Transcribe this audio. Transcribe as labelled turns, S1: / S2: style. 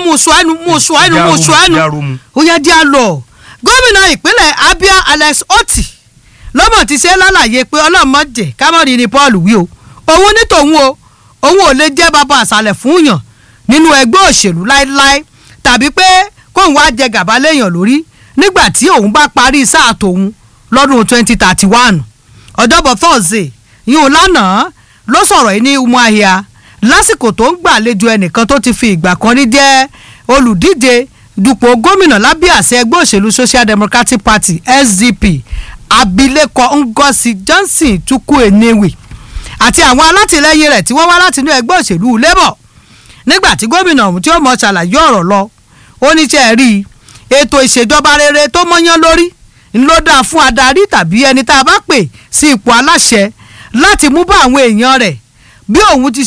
S1: mú sọ ẹnu mú sọ ẹnu mú sọ ẹnu
S2: Járumu.
S1: ó yẹ díẹ̀ lọ gómìnà ìpínlẹ̀ Abia Alex Oti lọ́mọ̀ ti ṣe lálàyé pé ọlọ́mọdé kámọ́rin ni Paul wí o òun ní tòun o òun ò lè jẹ́ bàbá àṣàlẹ̀ fún yàn nínú ẹgbẹ́ òṣèlú láéláé tàbí pé kóun wá jẹ gàba léèyàn lórí nígbà tí òun bá parí sáà tòun lọ́dún twenty thirty one ọjọ́bọ̀ Thursday yìí lánàá ló sọ̀rọ̀ yìí ní Umuahia lásìkò tó ń gbàlejò ẹnìkan tó ti fi ìgbà kan rí jẹ́ olùdíje dupò gómìnà lábẹ́ àṣẹ ẹgbẹ́ òṣèlú Social Democratic Party SDP abilékọ Ngozi Johnson Chukwu Enewe àti àwọn alátìlẹyìn rẹ̀ tí wọ́n wá láti inú ẹgbẹ́ òṣèlú Labour nígbà tí gómìnà ọ̀hún tí ó mọ̀ ṣàlàyé ọ̀rọ̀ lọ ó ní ṣe rí i ètò ìṣèjọba rere tó mọ́yán lórí ń ló dáa fún adarí tàbí ẹni tá a bá pè sí ipò aláṣẹ láti mú bá àwọn èèyàn rẹ̀ bí òun ti